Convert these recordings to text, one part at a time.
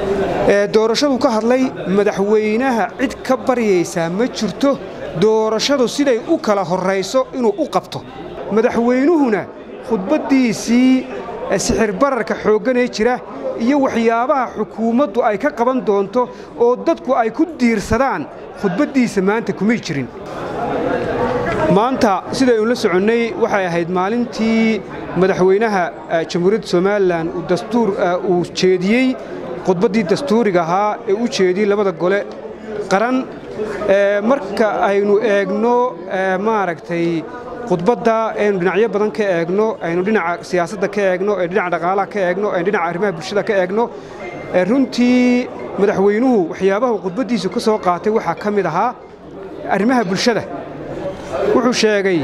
doorashadu ka hadlay madaxweynaha cid ka baryaysaa ma jirto doorashadu siday u kala horrayso inuu u qabto madaxweynuhuna khudbaddiisii sixir bararka xoogganee jira iyo waxyaabaha xukuumaddu ay ka qaban doonto oo dadku ay ku diirsadaan khudbaddiisa maanta kumay jirin maanta sidaynu la soconnay waxay ahayd maalintii madaxweynaha jamhuuriyadda somalilan uu dastuur uu jeediyey khudbaddii dastuuriga ahaa ee u jeediyey labada gole qaran marka aynu eegno maaragtay khudbadda aynu dhinacyo badan ka eegno aynu dhinaca siyaasadda ka eegno aynu dhinaca dhaqaalaha ka eegno aynu dhinaca arrimaha bulshada ka eegno runtii madaxweynuhu waxyaabaha khudbaddiisu ka soo qaatay waxaa ka mid ahaa arrimaha bulshada wuxuu sheegay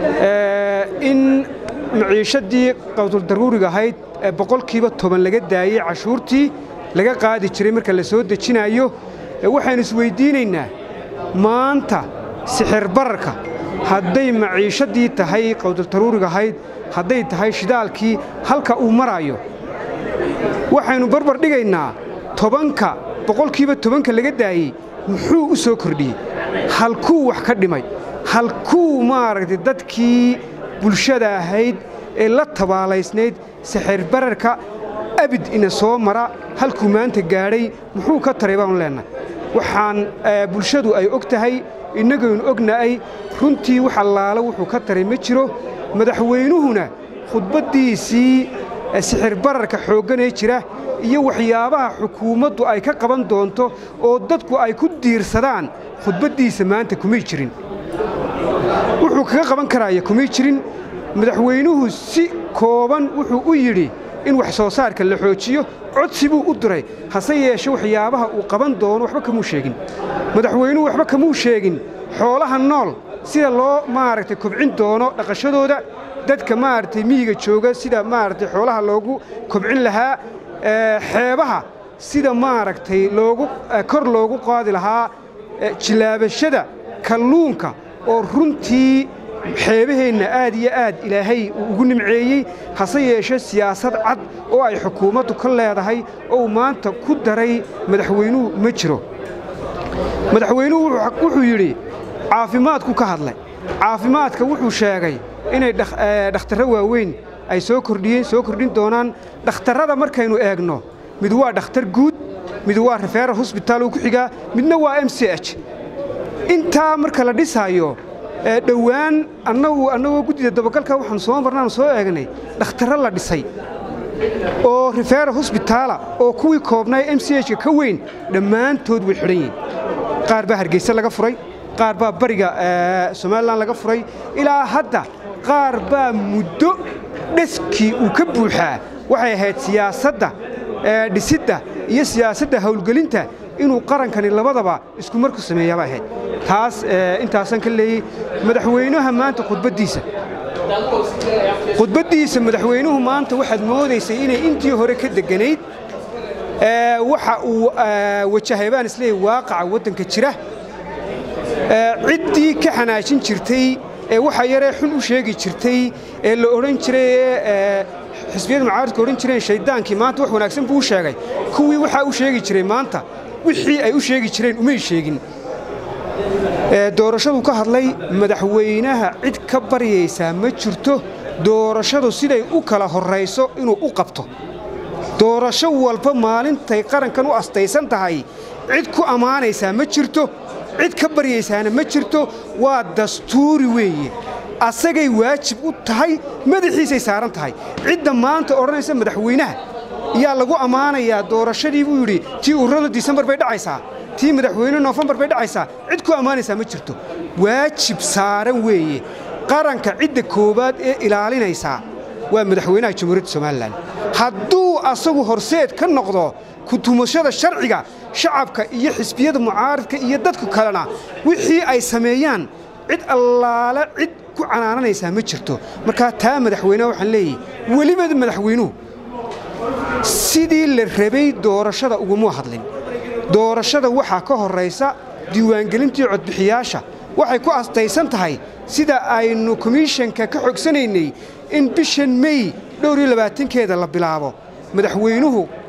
in maciishaddii qawduldaruuriga ahayd boqolkiiba toban laga daayey cashuurtii laga qaadi jiray marka la soo dejinayo waxaynu isweyddiinaynaa maanta sixir bararka hadday maciishaddii tahay qawduldaruuriga ahayd hadday tahay shidaalkii halka uu maraayo waxaynu barbar dhigaynaa tobanka boqolkiiba tobanka laga daayey muxuu u soo kordhiyey halkuu wax ka dhimay halkuu maaragtay dadkii bulshada ahayd ee la tabaalaysnayd sixir bararka abid ina soo mara halkuu maanta gaadhay muxuu ka taray baanu leennahay waxaan bulshadu ay og tahay innagaynu ognahay runtii wax allaala wuxuu ka taray ma jiro madaxweynuhuna khudbaddiisii sixir bararka xoogganee jira iyo waxyaabaha xukuumaddu ay ka qaban doonto oo dadku ay ku diirsadaan khudbaddiisa maanta kumay jirin wuxuu kaga qaban karaaya kumay jirin madaxweynuhu si kooban wuxuu u yidhi in wax soo saarka la xoojiyo codsi buu u diray hase yeeshe waxyaabaha uu qaban doono waxba kamuu sheegin madaxweynuhu waxba kamuu sheegin xoolaha nool sida loo maaragtay kobcin doono dhaqashadooda dadka maaragtay miyiga jooga sida maaragtay xoolaha loogu kobcin lahaa xeebaha sida maaragtay loogu kor loogu qaadi lahaa jilaabashada kalluunka oo runtii xeebaheenna aad iyo aad ilaahay uu ugu nimceeyey hase yeeshe siyaasad cad oo ay xukuumaddu ka leedahay oo uu maanta ku daray madaxweynuhu ma jiro madaxweynuhu wuxuu yidhi caafimaadku ka hadlay caafimaadka wuxuu sheegay inay dhakhtarro waaweyn ay soo kordhiyeen soo kordhin doonaan dhakhtarrada markaynu eegno mid waa dhakhtar guud mid waa refeeral hosbitaal uu ku xigaa midna waa m c h intaa marka la dhisaayo dhowaan annagu annagoo guddida dabagalka waxaan soo marnaanu soo eegnay dhakhtarro la dhisay oo refeeral hosbitaala oo kuwii koobnaa m c h ka ka weyn dhammaantood way xidhan yihiin qaar baa hargeyse laga furay qaar baa bariga somalilan laga furay ilaa hadda qaar baa muddo dheskii uu ka buuxaa waxay ahayd siyaasadda dhisidda iyo siyaasadda howlgelinta inuu qarankani labadaba isku marku sameeyaaba ahayd taas intaasan ka leeyey madaxweynaha maanta khudbaddiisa khudbaddiisa madaxweynuhu maanta waxaad moodaysay inay intii hore ka degganayd waxa uu wajahay baan isleeyahy waaqaca waddanka jira ciddii ka xanaajin jirtay ee waxa yaree xun u sheegi jirtay ee la odhan jiray ee xisbiyada mucaaradka odhan jireen shayddaankii maanta wax wanaagsan buu u sheegay kuwii waxaa u sheegi jiray maanta wixii ay u sheegi jireen umay sheegin doorashadu ka hadlay madaxweynaha cid ka baryaysaa ma jirto doorashadu siday u kala horrayso inuu u qabto doorasho walba maalintay qarankan u astaysan tahay cid ku ammaanaysaa ma jirto cid ka baryaysaana ma jirto waa dastuuri weeye asagay waajib u tahay madaxiisay saaran tahay cidda maanta odhanaysa madaxweynaha yaa lagu ammaanayaa doorashadii buu yidhi tii ururada disembar bay dhacaysaa tii madaxweyne noofembar bay dhacaysaa cid ku ammaanaysaa ma jirto waajib saaran weeye qaranka cidda koowaad ee ilaalinaysaa waa madaxweynaha jamhuuriyadda somalilan hadduu asagu horseed ka noqdo kutumashada sharciga shacabka iyo xisbiyada mucaaradka iyo dadku kalena wixii ay sameeyaan cid allaale cid ku canaananaysaa ma jirto markaa taa madaxweyneha waxaan leeyahy weliba madaxweynuhu sidii la rabay doorashada uguma hadlin doorashada waxaa ka horraysa diiwaangelintii codbixiyaasha waxay ku astaysan tahay sida aynu komishanka ka xogsanaynay in bishan mey dhowr iyo labaatankeeda la bilaabo madaxweynuhu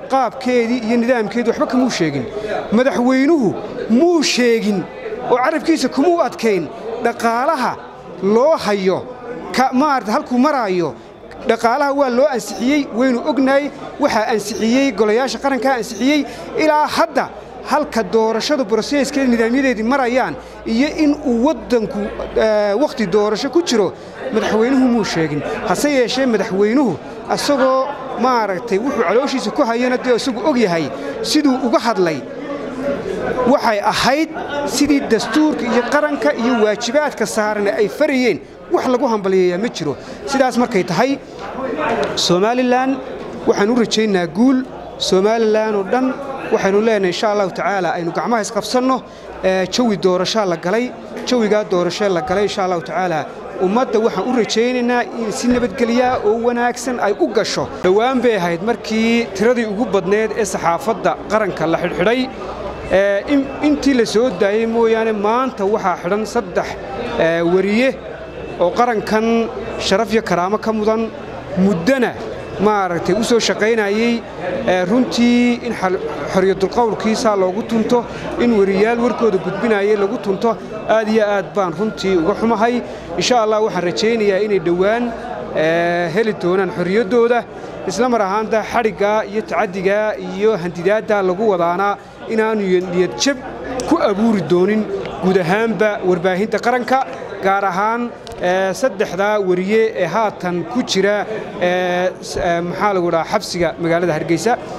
qaabkeedii iyo nidaamkeedii waxba kamuu sheegin madaxweynuhu muu sheegin oo carabkiisa kumuu adkayn dhaqaalaha loo hayo maarata halkuu maraayo dhaqaalaha waa loo ansixiyey waynu ognahay waxaa ansixiyey golayaasha qarankaa ansixiyey ilaa hadda halka doorashadu broseskeeda nidaamyadeedii marayaan iyo in uu waddanku wakhti doorasho ku jiro madaxweynuhu muu sheegin hase yeeshee madaxweynuhu asagoo maaragtay wuxuu calooshiisa ku hayana dee isagu og yahay siduu uga hadlay waxay ahayd sidii dastuurka iyo qaranka iyo waajibaadka saarana ay farayeen wax lagu hambaliyayaa ma jiro sidaas markay tahay somalilan waxaan u rajaynaa guul somalilan oo dhan waxaynu leenahay insha allahu tacaala aynu gacmaha isqabsanno jawi doorashaa la galay jawigaa doorashee la galay insha allahu tacaala ummadda waxaan u rajaynaynaa in si nabadgelyaa oo wanaagsan ay u gasho dhowaan bay ahayd markii tiradii ugu badneed ee saxaafadda qaranka la xidhxidhay intii la soo daayey mooyaane maanta waxaa xidhan saddex wariye oo qarankan sharaf iyo karaamo ka mudan muddana maaragtay u soo shaqaynayey runtii in xoriyadulqowlkiisaa loogu tunto in wariyaal warkooda gudbinayay lagu tunto aad iyo aad baan runtii uga xumahay insha allah waxaan rajaynayaa inay dhowaan heli doonaan xorriyaddooda isla mar ahaanta xadhiggaa iyo tacaddigaa iyo handidaaddaa lagu wadaanaa inaanu niyadjab ku abuuri doonin guud ahaanba warbaahinta qaranka gaar ahaan saddexdaa wariye ee haatan ku jira maxaa lagu dhahaa xabsiga magaalada hargeysa